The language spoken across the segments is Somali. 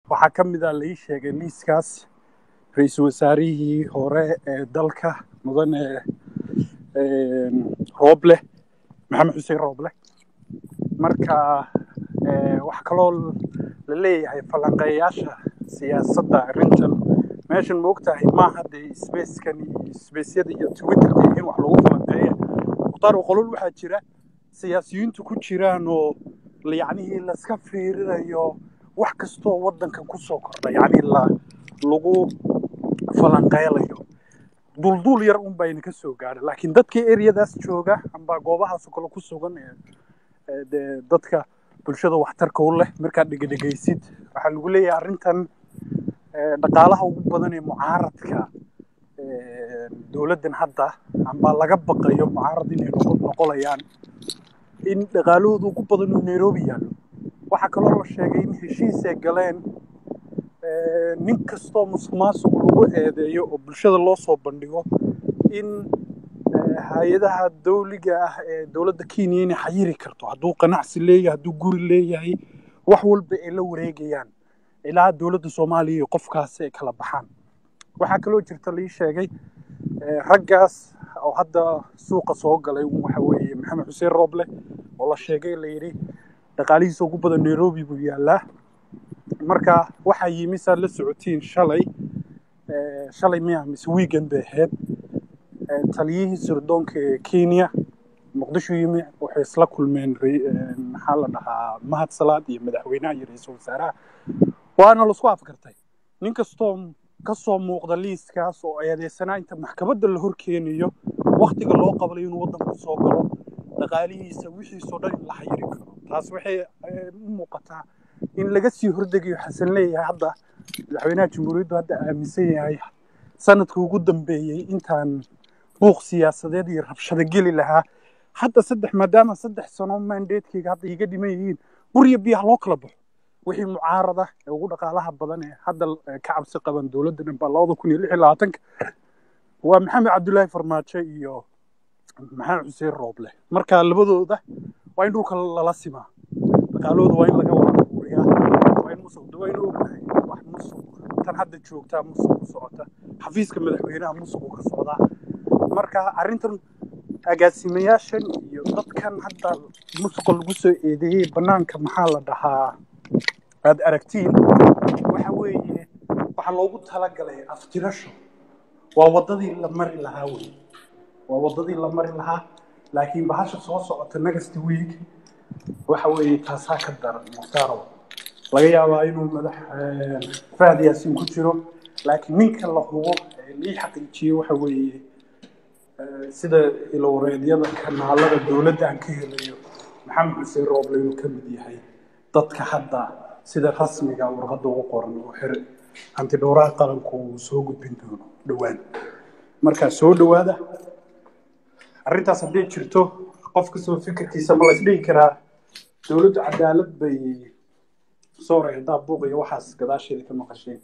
waxaa ka mid a lai sheegay liiskaas ra-iisul wasaarihii hore ee dalka mudane rooble maxamed xuseen rooble marka wax kaloo la leeyahay falanqeeyaasha siyaasadda arrintan meeshan ma ogtahay maaha dee sbackan iyo sbaceyada iyo twitterka in wax lagu falanqeeya mukhtaar qolol waxaa jira siyaasiyiintu ku jiraan oo yacnihii laska fiirinayo wax kastoo waddankan kusoo kordha yacni la lagu falanqeylayo dulduul yar un bayna ka soo gaadha laakiin dadkii eryadaas jooga amba goobahaasoo kale ku sugan ee dee dadka bulshada waxtarka u leh markaad dhegedhegaysid waxaa lagu leeyahay arrintan dhaqaalaha ugu badan ee mucaaradka dowladdan hadda amba laga baqayo mucaarad inay noqolayaan in dhaqaalahooda ugu badan uu nairobi yaallo waxaa kaloo la sheegay in heshiis ay galeen nin kastoo musuq maasuq lagu eedeeyo oo bulshada loo soo bandhigo in hay-adaha dawliga ah ee dowladda kenya inay xayiri karto hadduu qanacsi leeyahay hadduu guri leeyahay wax walba ay la wareegayaan ilaa dowladda soomaaliya iyo qofkaasi ay kala baxaan waxaa kaloo jirta lii sheegay raggaas oo hadda suuqa soo galay waxa weeye maxamed xuseen rooble oo la sheegay la yidhi dhaqaalihiisa ugu badan nairobi buu yaallaa marka waxaa yimi saad la socotiin shalay shalay miya mise weekend bay ahayd taliyihii sirdoonka ee kenya muqdisho yimi waxay isla kulmeen maxaa la dhahaa mahad salaad iyo madaxweynaha iyo ra-iisul wasaaraha waana laisku afgartay nin kastoo ka soo muuqda liiskaas oo eedeysanaa inta maxkamadda la horkeenayo waktiga loo qabalay inuu waddanku soo galo dhaqaalihiisa wixiisoo dhan in la xayiri karo taas waxay u muuqataa in laga sii hordegayo xasan leeyahay hadda madaxweynaha jamhuuriyaddu hadda aaminsan yahay sanadka ugu dambeeyey intaan buuq siyaasadeed iyo rabshado geli lahaa hadda saddex maadaama saddex sano mandatekeyga hadda iga dhiman yihiin buriya biyaha loo kala baxo wixii mucaarada ee ugu dhaqaalaha badan ee hadda ka cabsi qaban dowladda dhan baa labada kun iyo lix iyo labaatanka waa maxamed cabdullaahi farmaajo iyo maxamed xuseen rooble marka labadooda waa in dhulka lala simaa dhaqaalahooda waa in laga wada abuuriyaa waa in musuq waa in ognahay wax musuq tan hadda joogtaa musuq u socota xafiiska madaxweynaha musuq uu ka socdaa marka arrintan agaasimayaashan iyo dadkan hadda musuqa lagu soo eedeeyey bannaanka maxaa la dhahaa aad aragtiin waxa weeye waxaa loogu talagalay aftirasho waa waddadii la mari lahaa wey waa waddadii la mari lahaa laakiin bahasha soo socota next week waxa weeye taasaa ka daran mukhtaaro laga yaabaa inuu madax fahad yaasiin ku jiro laakiin ninka la hubo ee lii xaqiijiyey waxa weeye sida ilowareedyada kanaalada dowladda aan ka helayo maxamed xuseen rooble inuu ka mid yahay dadka hadda sida rasmiga warqadda ugu qoran oo xer antidhowraha qaranku uu soo gudbin doono dhowaan markaa soo dhowaada arrintaas hadday jirto qof kastoo fikirkiisa ma la isdhihi karaa dowladdu cadaalad bay sooray haddaa buuq iyo waxaas gadaasheeda ka maqasheen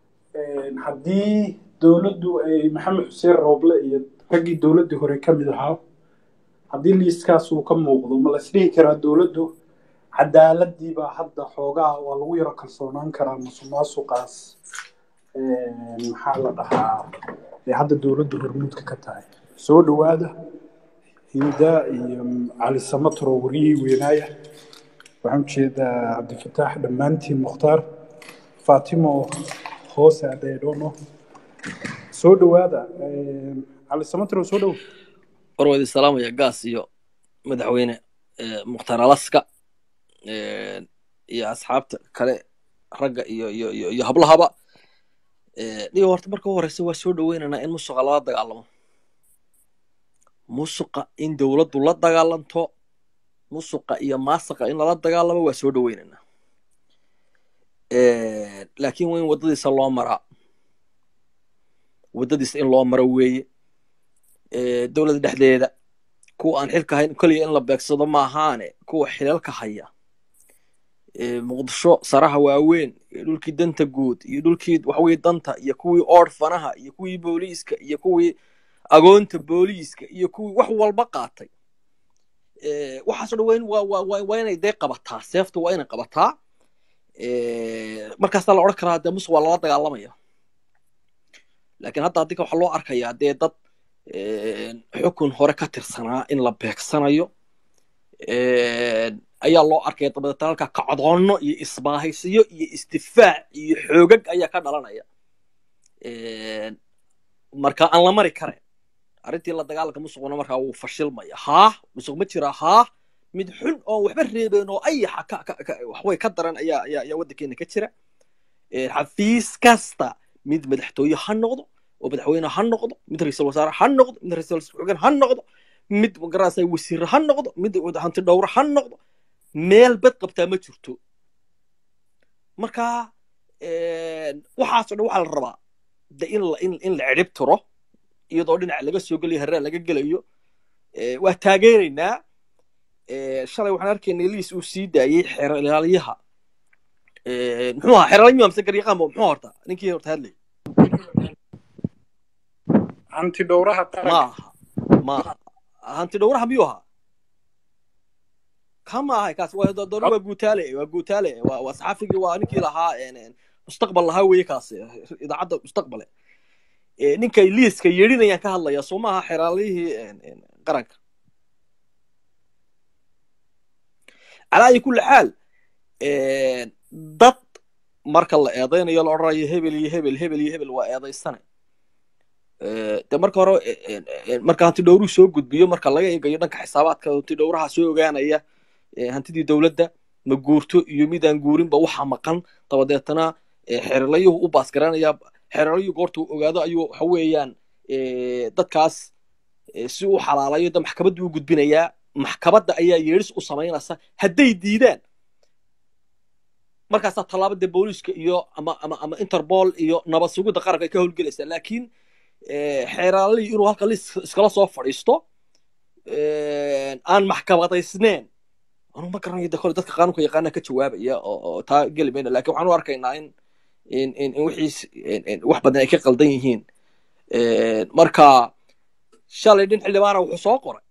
haddii dowladdu ay maxamed xuseen rooble iyo raggii dowladdii hore ka mid ahaa haddii liiskaas uu ka muuqdo ma la isdhihi karaa dowladdu cadaaladii baa hadda xoogaa waa lagu yaro kalsoonaan karaa musuqmaasuqaas maxaa la dhahaa ee hadda dowladdu hormuudka ka tahay soo dhowaada hinda iyo cali samatro wariyihii weynaaya waxaan ujeedaa cabdifataax dhammaantiin mukhtaar faatimo hoose adeedhono soo dhowaada cali samatro soo dhow warwadi salaamaya gaas iyo madaxweyne mukhtaar alaska iyo asxaabta kale ragga iyo iyo iyo iyo hablahaba dhigo horta marka u horeysa waa soo dhoweynaynaa in musuqa lala dagaalamo musuqa in dowladdu la dagaalanto musuqa iyo maasaqa in lala dagaalamo waa soo dhoweynaynaa laakiin waa in waddadiisa loo maraa waddadiisa in loo maro weeye dowladda dhexdeeda kuwa aan xilka hayn keliya in la beegsado maahaane kuwa xilalka haya muqdisho saraha waaweyn iyo dhulkii danta guud iyo dhulkii waxaweye danta iyo kuwii orfanaha iyo kuwii booliiska iyo kuwii agoonta booliiska iyo kuwii wax walba qaatay waxaaso dhan waa waa waa waa inay dee qabataa seefta waa inay qabataa markaasaa la odhan karaa dee musuq waa lala dagaalamaya laakiin hadda adinka waxaa loo arkayaa dee dad xukun hore ka tirsanaa in la beegsanayo ayaa loo arkaya dabadeetna halkaa kacdoonno iyo isbaahaysiyo iyo isdifaac iyo xoogag ayaa ka dhalanaya marka aan la mari kare arrintii la dagaalanka musuquna markaa wuu fashilmaya haa musuq ma jira haa mid xun oon waxba reebeen oo ayaxa waxway ka daran ayaa ayaa ayaa waddankeena ka jira xafiis kasta mid madaxtooye ha noqdo oo madaxweyne ha noqdo mid ra-iisul wasaare ha noqdo mid ra-iisul xogeen ha noqdo mid magarasa wasiir ha noqdo mid hanti dhowre ha noqdo meel bad qabtaa ma jirto marka waxaasoo dhan waxaa la rabaa de in la in in la cidhib tiro iyadoo dhinaca laga soo gelayo harraa laga gelayo waa taageeraynaa shalay waxaan arkaynay liis uu sii daayey xeralyaha muxuu ahaa xeralyo amse garyaqaanba muxuu horta ninkii horta hadlay hanti dhowraha ma qaranka aha ma aha hanti dhowraha miyuu ahaa kama ahay kaas waa doon waa guutaale waa guutaale waa waa saxafigii waa ninkii lahaa mustaqbal lahaa weeye kaas idaacadda mustaqbale ninkay liiska yeedhinayaan ka hadlaya soo maaha xeraalihii qaranka calaa ayi kulli xaal dad marka la eedaynayo la odhanayo hebel iyo hebel hebel iyo hebel waa eedaysane de marka hore marka hanti dhowruhu soo gudbiyo marka laga eegayo dhanka xisaabaadka hanti dhowraha soo ogaanaya hantidii dowladda ma guurto iyo midaan guurinba waxa maqan dabadeetana xerelayuhu u baasgaranaya xerelayuhu goortuu ogaado ayuu waxa weeyaan dadkaas si u xalaalayo de maxkamaddu u gudbinayaa maxkamadda ayaa yeedhis u samaynaysa hadday diidaan markaasaa tallaaba dee booliiska iyo ama ama ama interpol iyo nabad sugidda qaranka ay ka howlgelaysaa laakiin xeeraalihii inuu halka lis iskala soo fadhiisto aan maxkamadaysneen anuu ma garanayo de kole dadka qaanuunka yaqaana ka jawaabaya oo taa geli mayno lakin waxaan u arkaynaa in in in in wixiis wax badan ay ka qaldan yihiin marka shalay dhin xildhibaana wuxuu soo qoray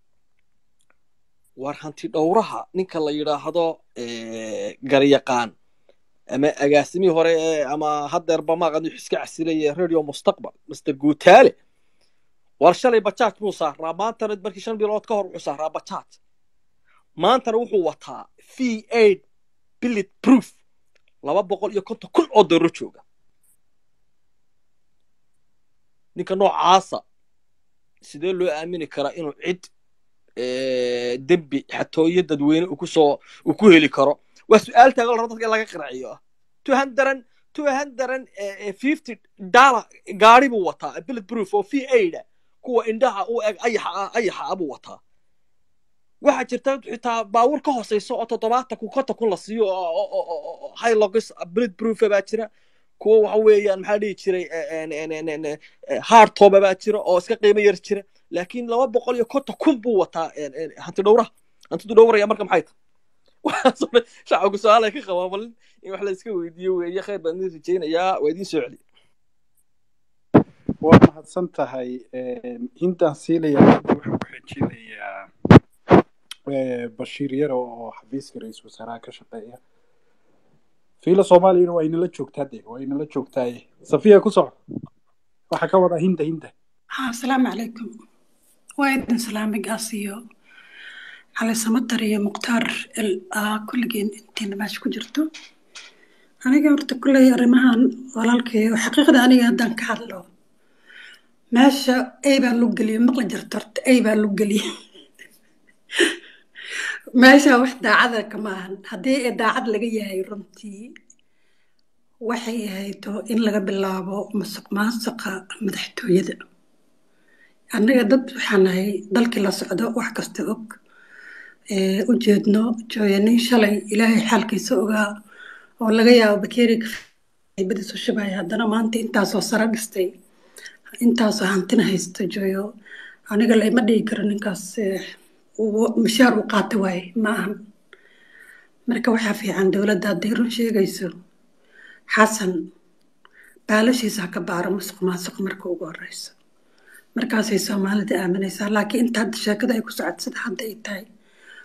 war hanti dhowraha ninka la yidhaahdo garyaqaan ama agaasimihii hore ama hadeerba maaqan wux iska casilaya radio mustaqbal master guutaale war shalay bajaaj buu saaraa maantana markii shan bilood ka hor wuxuu saaraa bajaaj maantana wuxuu wataa v aid billet proof laba boqol iyo konton kun oo dooro jooga ninka noocaasa sidee loo aamini karaa inuu cid dembi xatooyo dadweyne uu kusoo uu ku heli karo waa su-aal taagan raba dadka in laga qiraciyo two hundred two hundred fifty dollar gaari buu wataa billet proof oo v aida kuwa indhaha u eg ayaxa ayaxa abuu wataa waxaa jirta xitaa baawur ka hooseyso oo toddobaatan kun konton kun la siiyo hylogis billet proofa baa jira kuwa waxa weeyaan maxaa dhihi jiray hardtoba baa jira oo iska qiimo yar jira laakiin laba boqol iyo konton kun buu wataa hanti dhowraha hantidu dhowraya marka maxay tahay waxaasoo dhan shacabku su-aal ay ka qabaa bal in wax la iska weydiiyo weeye khayr baan idin rajaynayaa waa idiin soo celi waa mahadsan tahay intaan siilayaa waxaan ku xijinayaa bashiir yaro oo xafiiska ra-iisul wasaaraha ka shaqeeya fiila soomaaliyana waa inala joogtaa de waa inala joogtaaye safiya ku soco waxaa ka wada hinda hinda asalaamu calaykum waa idin salaamay gaas iyo cali samatar iyo mukhtaar kulligeen intiina meesha ku jirto aniga horta kulley arrimahan walaalkayo xaqiiqda aniga haddaan ka hadlo meesha ay baa lu geliye maqla jirto horta ay baa lu geliye meesha wax daacada kama ahan haddii ee daacad laga yahay runtii waxay ahayto in laga bilaabo masuq maasuqa madaxtooyada annaga dad waxaan nahay dalkii la socdo wax kasta og u jeedno jooyanin shalay ilaahay xaalkiisa ogaa oo laga yaabo bakeeriga badiisu shubaya haddana maanta intaasoo sara dhistay intaasoo hantina haysto jooyo aniga layma dhigi karo ninkaas mishaar u qaata waaye ma ahan marka waxaa fiican dowladda hadday run sheegayso xasan baalashiisa ha ka baaro musuq maasuq marka ugu horeyso markaasay soomaalida aaminaysaa laakiin inta hadda sheekada ay ku socod sida hadda ay tahay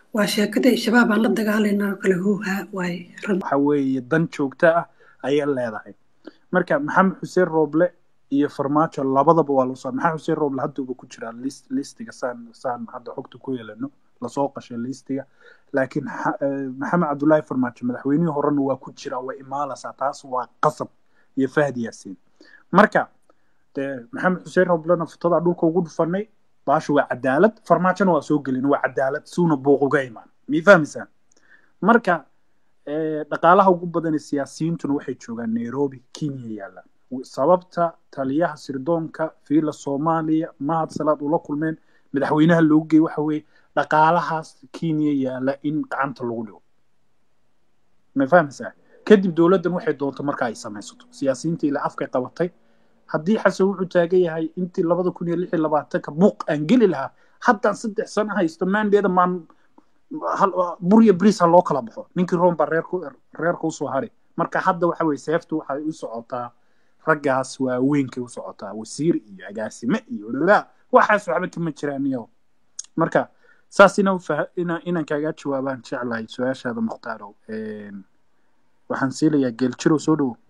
waa sheekadii shabaab aan la dagaalaynaa oo kale huuhaa waaye run waxa weeye dan joogto ah ayay leedahay marka maxamed xuseen rooble iyo farmaajo labadaba waa lasoo maxamed xuseen rooble hadduuba ku jiraa list listiga saan saan hadda xogta ku yeelano lasoo qashay listiga laakiin xa- eh, maxamed cabdullaahi farmaajo madaxweynihii horena waa ku jiraa waa imaalaysaa taas waa qasab iyo fahdi yaasiin marka dee maxamed xuseen rooblena futadaa dhulka ugu dhufanay baasha waa cadaalad farmaajona waa soo gelin waa cadaalad suuna buuq uga imaan mii fahmaysaan marka eh, dhaqaalaha ugu badan ee siyaasiyiintuna waxay joogaan nairobi kenya yaallaan sababta taliyaha sirdoonka fiila soomaaliya mahad salaad ula kulmeen madaxweynaha loogu geeyey waxa weeye dhaqaalahaas kenya yaalla in gacanta lagu dhigo ma fahmaysaa kadib dowladdan waxay doonto marka ay samaysato siyaasiyiinta ilaa afkay qabatay haddii xasan wuxuu taagan yahay intii labada kun iyo lix iyo labaatanka buuq aan geli lahaa haddaan saddex sano haysto maandeeda maan hal- burya bris ha loo kala baxo ninkii room baa reerku reerka usoo hari marka hadda waxa weye seeftu waxay u socotaa raggaas waaweynkay u socotaa wasiir iyo agaasime iyo la waxaas waxba kama jiraan iyo marka saas ina ufaha- ina inaan kaaga jawaabaan jeclahay su-aashaada mukhtaaro Een, waxaan siilayaa geeljirow soo dhowo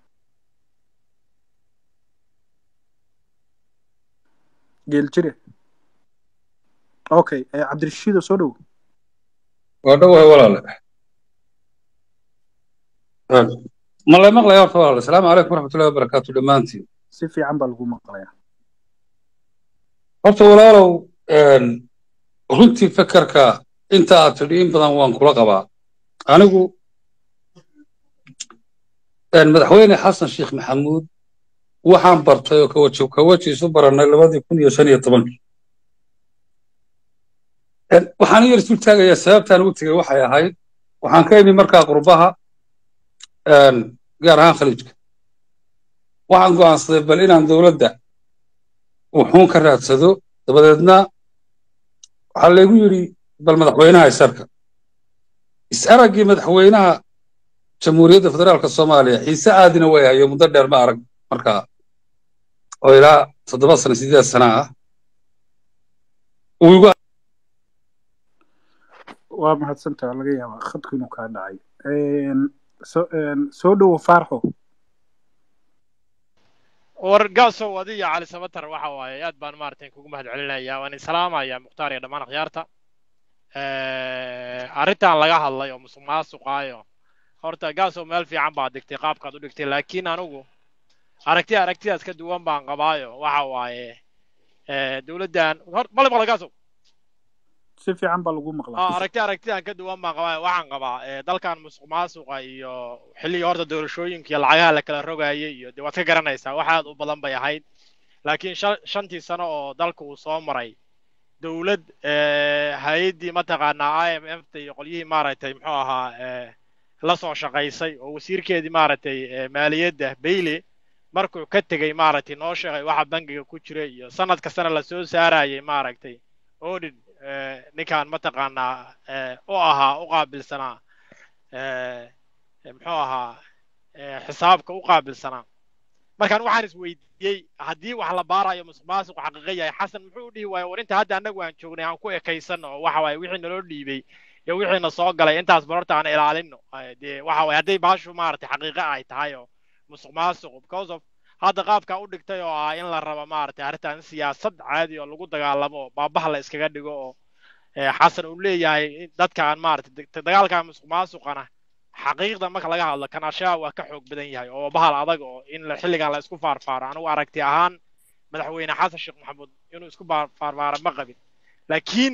geeljire okay eh, cabdirashiido soo dhowo waa dhowahay walaale ma la maqlaya horta walaale asalaamu calaykum waraxmatullahi wabarakaatu dhammaantiin si fiican baa lagu maqlayaa horta walaalow een, runtii fekerka inta aad tidhi in badan waan kula qabaa anigu een, madaxweyne xasan sheekh maxamuud waxaan bartay oo kawaji kawaji isu barannay labadii kun iyo shan iyo tobankii Een, waxaan u yar isu taagayaa sababtaan ugu tegey waxay ahayd waxaan ka imi markaa qurbaha een, gaar ahaan khaliijka waxaan go'aansaday bal inaan dowladda wuxuun ka raadsado dabadeedna waxaa laygu yidhi bal madaxweynaha isarka is-araggii madaxweynaha jamhuuriyadda federaalka soomaaliya xiise aadina way hayo muddo dheer ma arag markaa oo ilaa toddoba sano sideed sana ah uu igu waa mahadsantaha laga yaabaa khadku inuu kaa dhacay Een, so- een, soo dhowo faarxo wargaasow adiyo cali sabatar waxa waaye aad baan maaragtay kugu mahad celinayaa waan islaamayaa mukhtaar iyo dhammaan akhyaarta arrintan laga hadlay oo musuq maasuqaayo horta gaasow meel fiican baad dhigtay qaabkaad u dhigtay laakiin anigu aragti aragtidaas ka duwan baan qabaayo waxa waaye dowladdan hor male maqla gaasow si fiican baa lagu Ah, maqlaa aragti aragtidan ka duwan baan qabaa waxaan qabaa eh, dalkan musuq maasuqa iyo xilligii horta doorashooyinka iyo lacagaha la kala rogayay iyo dee waad ka garanaysaa wax aad u badan bay ahayd laakiin shan- shantii sano oo dalka uu soo maray dowlad eh, hay-addii mataqaanaa i m f ta iyo qolyihii maaragtay muxuu ahaa eh, la soo shaqaysay oo wasiirkeedii maaragtay eh, maaliyadda bailey markuu ka tegey maaragtay noo sheegay waxa bangiga ku jira iyo sanad kastana lasoo saarayay maaragtay audit eh, ninkaan mataqaanaa eh, u ahaa u qaabilsanaa eh, eh, muxuu ahaa eh, xisaabka u qaabilsanaa markaan waxaan isweydiiyey haddii wax la baarayo musuq maasuqu xaqiiqo yahay xasan muxuu u dhihi waaye war inta hadda annagu aan joognay aan ku ekaysanno oo waxa waaye wixii naloo dhiibay iyo wixiina soo galay intaas barorta aan ilaalino Eh, dee waxa waaye hadday baashu maaragtay xaqiiqo ay tahay oo musuq maasuqu because of hadda qaabkaa u dhigtay oo ah in la rabo maaragtay arrintan siyaasad caadi oo lagu dagaalamo oo baabaha la iskaga dhigo oo eh, xasan uu leeyahay in dadkaan maaragtay dag- dagaalkan musuq maasuqana xaqiiqda marka laga hadlo kanashaa waa ka xoog badan yahay oo bahal adag oo in la- xilligan la isku faarfaaro anigu aragti ahaan madaxweyne xasan sheekh maxamuud inuu isku baar- faarfaaro ma qabin laakiin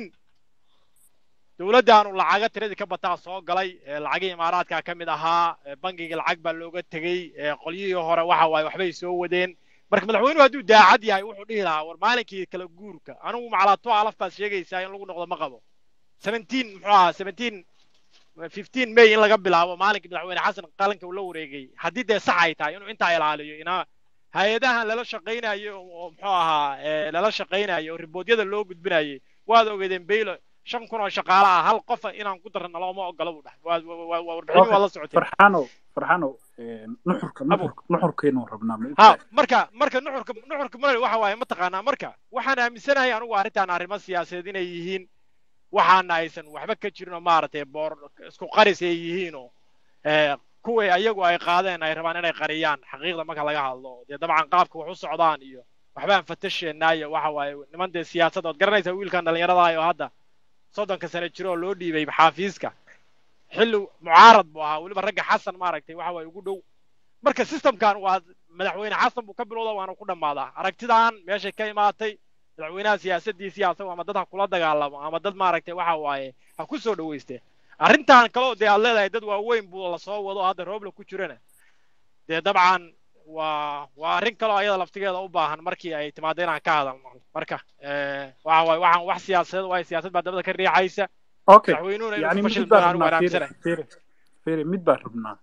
dowladdaanu lacaga tiradii ka bataa soo galay ee lacagii imaaraadka ka mid ahaa ee bangigii lacag baa looga tegey ee qolyihii hore waxa waaye waxbay soo wadeen marka madaxweynuhu hadduu daacad yahay wuxuu dhihi lahaa war maalinkii kala guurka anigu macalaato alaf baad sheegaysaa in lagu noqdo ma qabo 17 muxuu ahaa 17 15 may in laga bilaabo maalinkii madaxweyne xasan qalinka uu la wareegay haddii dee sax ay tahay inuu intaa ilaaliyo inaa hay-adahan lala shaqaynayo oo muxuu ahaa ee, lala shaqaynayo oo riboodyada loo gudbinayay waad ogeedeen baylo shan kun oo shaqaale ah hal qofa inaan ku darno looma ogola buu dhahay waa waa- waa- waa warbixin waa la socotay farxano farxano een, nuxurka Abo. nuxurka nuxurkeenu rabnaa ma ha ogtahay? marka marka nuxurka nuxurka male waxa waaye mataqaanaa marka waxaan aaminsanahay anigu arrintan arrimo siyaasadeed inay yihiin waxaana aysan waxba ka jirin oo maaragtay boor isku qaris ay yihiinoo kuwii ayagu ay qaadeen ay rabaan inay qariyaan xaqiiqda marka laga hadlo dee dabcan qaabka wax u socdaan iyo waxbaan fatasheenaa iyo waxa waaye niman dee siyaasadda ood garanaysaa wiilkan dhallinyarada oo hadda soddonka sano jiro oo loo dhiibay xaafiiska xilli mucaarad buu ahaa weliba ragga xasan maaragtay waxa waaye ugu dhow marka systemkan waa madaxweyne xasan buu ka bilowda waana ku dhammaadaa aragtidan meeshay ka imaatay madaxweynaha siyaasadiisii asagu ama dad ha kula dagaalamo ama dad maaragtay waxa waaye ha ku soo dhawayste arrintan kaleo dee aad leedahay dad waaweyn buu lasoo wado hadda roobla ku jirana dee dabcan waa waa arrin kaloo ayada laftigeeda u baahan markii ay timaado inaan ka hadalno marka waxa waaye waxaan wax siyaasadeed waaye siyaasad baa dabada ka riixaysa okay madaxweynuhuna yani inuu fashil mid baan doonaan rabnaa wanaagsanay firi firi mid baan rabnaa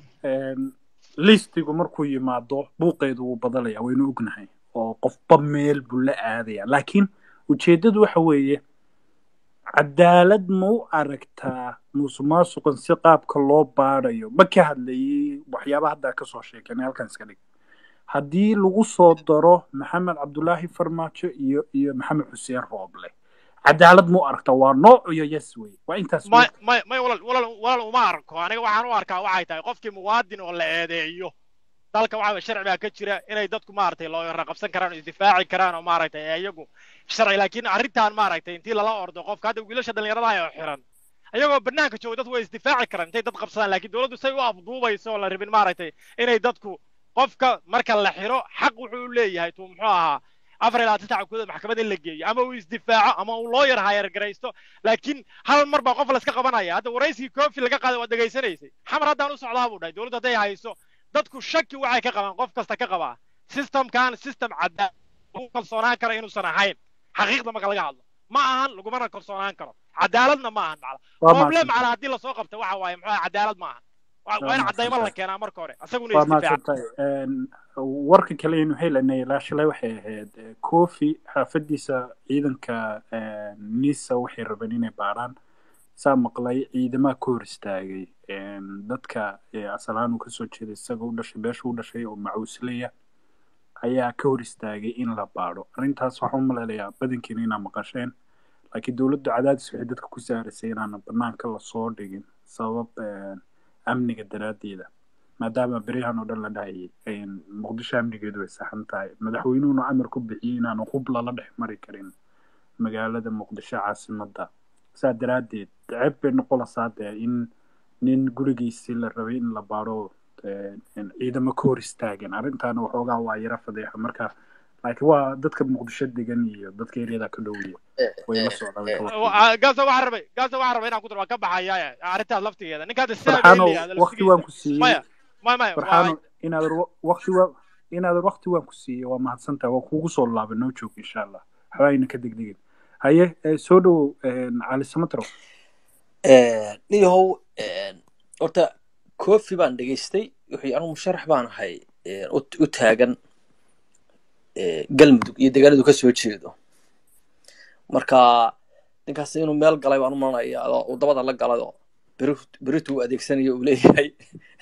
listigu markuu yimaado buuqeedu wuu badalaya waynu ognahay oo qofba meel buu la aadaya laakiin ujeeddadu waxa weeye cadaalad ma u aragtaa musuqmaasuqan si qaabka loo baadayo ma ka hadlayay waxyaaba haddaa kasoo sheekanay halkan iska dhig haddii lagu soo daro maxamed cabdulaahi farmaajo iyo iyo maxamed xuseen rooble cadaalad ma u aragtaa waa nooc iyo yes wey waa intaas may may may walal walal walal uma arko aniga waxaan u arkaa waxay tahay qofkii muwaadin oo la eedeeyo dalka waxa weye sharci baa ka jira inay dadku maaragtay looyara qabsan karaan oo isdifaaci karaan oo maaragtay ee iyagu sharci laakiin arrintan maaragtay intii lala ordo qofka hadda wiilasha dhallinyarada oo xiran ayagoo banaanka jooga dadku way isdifaaci karaan intay dad qabsadaan laakiin dowladdu say u afduubayso oo la rabin maaragtay inay dadku qofka marka la xiro xaq wuxuu u leeyahay tuu muxuu ahaa afar ilaa saddex kudood maxkamad in la geeyo ama uu isdifaaco ama uu looyar hayargaraysto laakiin hal mar baa qof layska qabanaya hadda waraysigii kofi laga qaaday waad dhegaysanaysay xamar haddaan u socdaa buu dhahay dowladdu hadday hayso dadku shaki waxay ka qabaan qof kasta ka qabaa systemkan system cadaan lagu kalsoonaan karo inuusan ahayn xaqiiqda marka laga hadlo ma ahan lagumana kalsoonaan karo cadaaladna ma ahan macla Waa problem mahadsan- macla haddii lasoo qabta waxa waaye muxuu ahaa cadaalad ma ahan waa waa in Waa cadaymo la mahadsan keenaa marka hore asaguna waa isdifaaca mahadsantahay Een, warka kale aynu helanay ilaa shalay waxay ahayd eh, kofi xaafadiisa ciidanka eh, nisa waxay rabeen inay baaraan saa maqlay ciidamaha ka hor istaagay Een, dadka eh, asal ahaan uu kasoo jeeday isaga u dhashay beesha u dhashay oo macuuslaya ayaa ka hor istaagay in la baadho arrintaas waxaan u maleynayaa badankiina inaa maqasheen laakiin dowladdu cadaadis waxay dadka ku saaraysay inaana banaanka lasoo dhigin sabab eh, amniga daraaddeeda maadaama beryahan oo dhan la dhahayay een, muqdisho amnigeedu way saxan tahay madaxweynuhuna amar ku bixiyey inaanu hub lala dhex mari karin magaalada muqdisho caasimadda saa daraaddeed ceeb bay noqonaysaa dee in nin gurigiisii la rabay in la baadho een, een, ciidamo ka hor istaagan arrintaana waxoogaa waa yara fadeexa marka laakiin waa dadka muqdisho degan iyo dadka eryada ka dhow iyo way la socdaan way ka warqabaan. gaasa waxaan rabay gaasa waxaan rabay inaan ku daro waan ka baxaya arrintaas laftigeeda ninkaada farxaano saabeliya waqti waan ku siiyey maya maya maya farxaano waa inaadan wa- waqti waa inaadan waqti waan ku siiyey waa mahadsantahay waa kugu soo laabay noo joog insha allah waxba ayna ka degdegin haye eh, soo dhowow een, cali samatro niyahow horta kofi baan dhegaystay wuxuu anigu musharax baan ahay eh, u u taagan eh, galmudug iyo deegaanadu ka soo jeedo marka ninkaas inuu meel galay baan u malanaya oo uu dabada la galay oo beri- beritu uu adeegsanayo uu leeyahay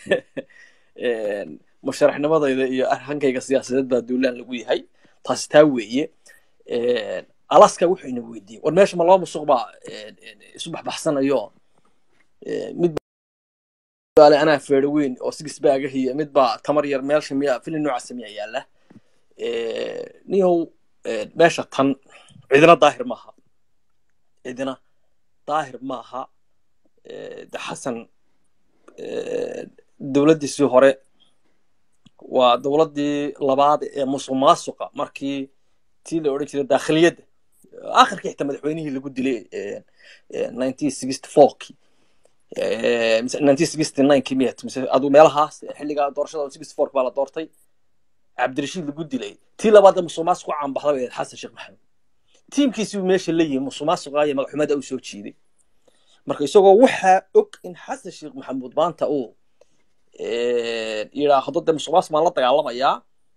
Een, musharaxnimadayda iyo hankayga siyaasadeed baa duulaan lagu yahay taasi taa weeye Een, alaska wuxuu ina weydiiyey war meesha ma laba musuq baa een, een, isu baxbaxsanayo Een, mid baa le anaa feero weyn oo sigis baagah iyo mid baa tamar yar meelsha miya filin noocaasa miya yaala Een, niyow een, meesha tan cidina daahir maaha cidina daahir maaha Een, de xasan een, dowladdiisii hore waa dowladdii labaad ee musuq maasuqa markii tii la odhan jiray daakhiliyadda akhirkii xitaa madaxweynihii lagu dilay nineteen sixty fourkii nineteen sixty ninekii miyat mise aduu meelahaas xilligaa doorashada sixty fourk baa la doortay cabdirashiid lagu dilay tii labaad ee musuq maasuq u caanbaxda bay ahayd xasan sheekh maxamed tiimkiisii uu meesha la yimi musuq maasuqa iyo magaxumada u soo jiiday marka isagoo waxaa og in xasan sheekh maxamuud maanta uu yidhaahdo de musuq maasuq baan la dagaalamayaa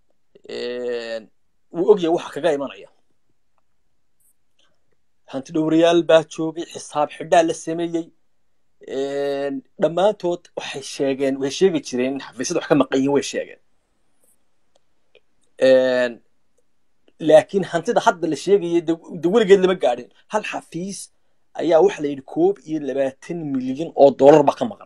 wuu ogyahay waxa kaga imanaya hanti dhowrayaal baa joogay xisaab xidhaa la sameeyey dhammaantood waxay sheegeen way sheegi jireen in xafiisyada wax ka maqan yihiin way sheegeen laakiin hantida hadda la sheegaya de de weligeed lama gaadhin hal xafiis ayaa waxa la yidhi koob iyo labaatan milyan oo dollar baa ka maqan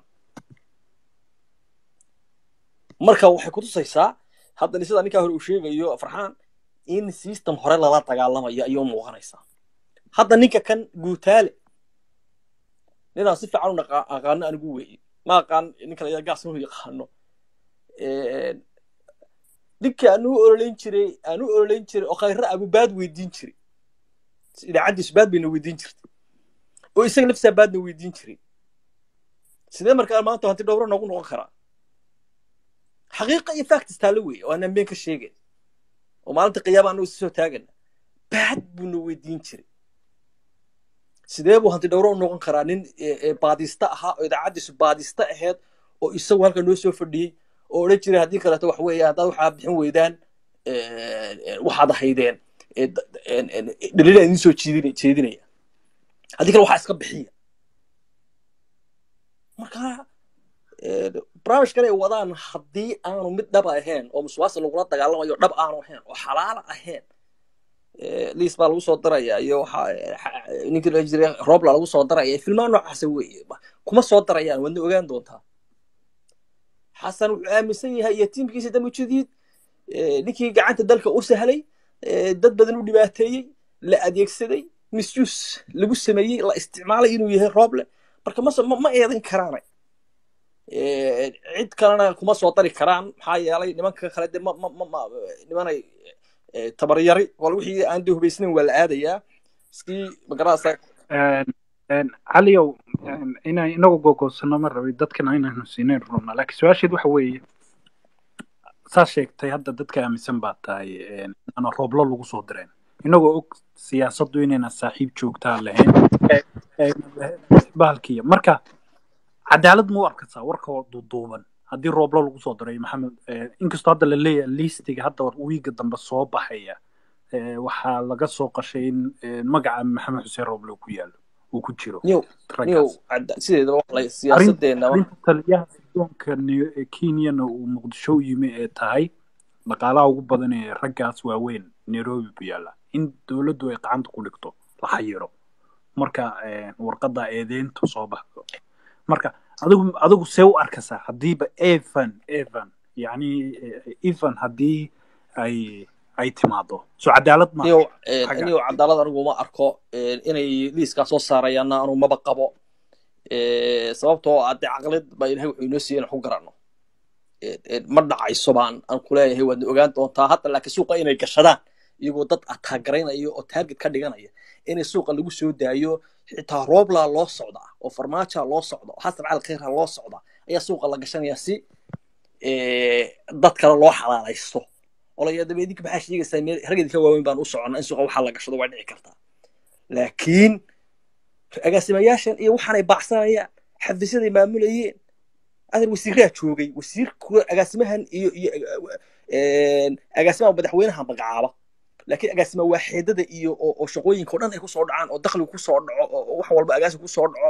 marka waxay kutusaysaa haddana sida ninkaa hore uu sheegayo farxaan in system hore lala dagaalamayo ayuu muuqanaysaa hadda ninka kan guutaale ninaan si fiican u naqa- aqaano anigu weeye ma aqaan ninka la gaas inuu yaqaano ninka aan u ololeyn jiray aan u ololeyn jiray oo khayra abubaad weydiin jiray idaacaddiisu baad bayna weydiin jirtay oo isaga laftisaa baadna weydiin jiray sidee markaa maanta hanti dhowro noogu noqon karaa xaqiiqa iyo factis taalo weeye oo aanan been ka sheegayn oo maalinta qiyaama anagu soo taagana baad buuna weydiin jiray sidee buu hanti dhowro u noqon karaa nin eh, eh, baadista ahaa oo idaacaddiisu baadista ahayd oo isagu halka noo soo fadhiyey oo odhan jiray haddii kaleeto wax weeye haddaad waxaa bixin weydaan eh, eh, waxaad ahaydeen eh, d- en- en- dhaliila idin soo jeedina- jeedinaya haddii kale waxaa iska bixiya marka eh, barnaamijkan ay wadaan haddii aanu mid dhaba ahayn oo musuqmaasuq lagula dagaalamayo dhab aanu ahayn oo xalaala ahayn eh, liis baa lagu soo daraya iyo waxa eh, xa- ninkii la jiray roobla lagu soo daraya filmaan noocaasa weeye kuma soo darayaan waadna ogaan doontaa xasan wuxuu aaminsan yahay iyo tiimkiisa damu jadiid eh, ninkii gacanta dalka u sahlay eh, dad badan u dhibaateeyey la adeegsaday misuse lagu sameeyey la isticmaalay inuu yahay rooble marka mase ma ma eedan karaana Eh, cid kalena kuma soo dari karaan maxaa yeelay nimanka kale de ma ma ma ma nimanay eh, tabaryari wal wixii aan de hubaysnayn waa la aadayaa iskii magarasa caliyow inaan inagu gogoosano ma rabay dadkana inaanu siinayn runa laakiin su-aasheed waxa weeye saa sheegtay hadda dadka aaminsan baa tahay inaana rooblo lagu soo direen inagoo og siyaasaddu inayna saaxiib joogtaa lahayn bahalkiya marka cadaalad ma u arkaysaa warka duuduuban haddii rooblo lagu soo diray maxamed inkastoo hadda la leeyahay liistiga hadda wiiga dambe soo baxaya eh, waxaa laga soo qashay in eh, magaca maxamed xuseen rooble uu ku yaalo uu ku jiro niyow niyow raggaas cadda- sideedaba wax la arrin siyaasadeenna arrinta taliyaha sidoonka Ni- ee kenyana uu muqdisho u yimi ee tahay dhaqaalaha ugu badan ee raggaas waaweyn nairobi bu yaalla in dowladdu ay gacanta ku dhigto la xayiro marka eh, warqadda eedeyntu soo baxdo marka adigu adigu see u arkaysaa haddiiba evan evan yacni eh, evan haddii ay ay timaado so cadaalad ma niyow eh, xagga niyow cadaalad anigu ma arko eh, inay liiskaa soo saarayaanna anu maba qabo Eh, sababtoo ah dee caqlid baa ilahay wuxuu inoo siiyey inaan ku garanno Eh, eh, ma dhacayso baan aan ku leeyahay waadna ogaan doontaa hadda laakiin suuqa inay gashadaan iyagoo dad ataagaraynaya oo target ka dhiganaya inay suuqa lagu soo daayo xitaa rooblaa loo socdaa oo farmaaja loo socda oo xasan cali khayra loo socda ayaa suuqa la gashanaya si eh, dad kale loo xalaalaysto olaya dabe idinka maxaa sheegaysaa meel rag idinka waaweyn baan u soconnaa in suuqa waxaa la gashado waa dhici kartaa laakiin agaasimayaashan iyo waxaanay baacsanayaan xafiisyaday maamulayeen adan wasiiraa joogay wasiirka agaasimahan iyo iyo eh, agaasimaha madaxweynaha magacaaba laakiin agaasima waaxeedada iyo oo oo shaqooyinka o dhan ay kusoo dhacaan oo dakhligu kusoo dhaco oo oo wax walba agaasi kusoo dhaco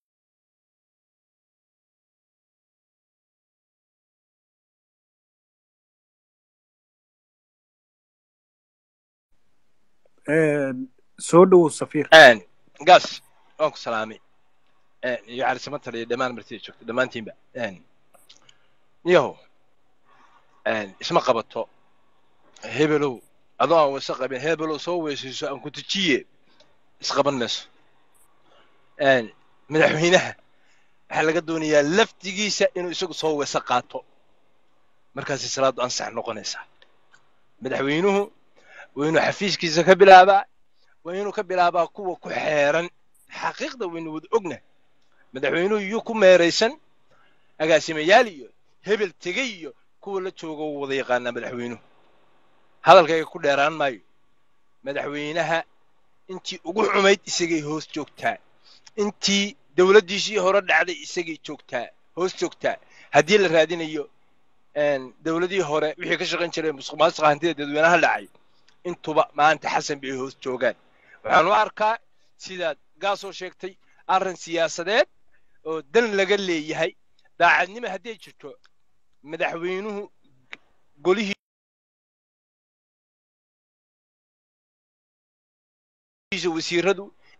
Eh, soo dhowow safiir Een, gaas waan ku salaamay Een, iyo calisamatan iyo dhammaan martida joogta dhammaantiinba Een, yahow een, isma qabato hebelow adoo aan wasa qabin hebelow soo weysayso aan ku tujiye isqaban mayso Een, madaxweynaha waxaa laga doonayaa laftigiisa inuu isagu soo weyse qaato markaasay salaadu ansax noqonaysaa madaxweynuhu waa inuu xafiiskiisa ka bilaabaa waa inuu ka bilaabaa kuwa ku xeeran xaqiiqda waynu wada ogna madaxweynuhu yuu ku meeraysan agaasimayaal iyo hebel tegey iyo kuwa la jooga wuu wada yaqaanaa madaxweynuhu hadalkayga ku dheeraan maayo madaxweynaha intii ugu xumayd isagay hoos joogtaa intii dowladdiisii hore dhacday isagay joogtaa hoos joogtaa haddii la raadinayo een, dowladihii hore wixii ka shaqayn jiray musuq maasuqa hantida dadweynaha dhacay intuba maanta xasan bay hoos joogaan waxaan u arkaa sidaad gaasoo sheegtay arrin siyaasadeed oo dan laga leeyahay daacadnimo hadday jirto madaxweynuhu golihiisa wasiiradu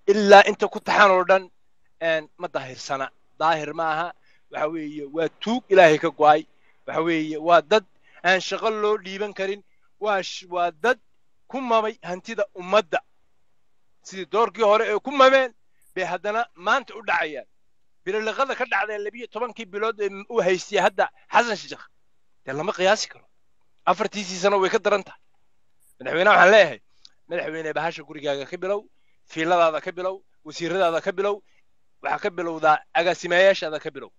ilaa inta ku taxan oo dhan ma daahirsana daahir ma aha waxa weeye waa tuug ilaahay ka go'ay waxa weeye waa dad aan shaqo loo dhiiban karin waa waa dad ku mamay hantida ummadda sidii doorkii hore ee ku mameen bay haddana maanta u dhacayaan bililiqada ka dhacdee labiyo tobankii bilood ee uu haystiyay hadda xasan sheekh dee lama qiyaasi karo afartiisii sano way ka daran tahay madaxweyne waxaan leeyahay madaxweyne bahasha gurigaaga ka bilow fiiladaada ka bilow wasiiradaada ka bilow waxaa ka bilowdaa agaasimayaashaada ka bilow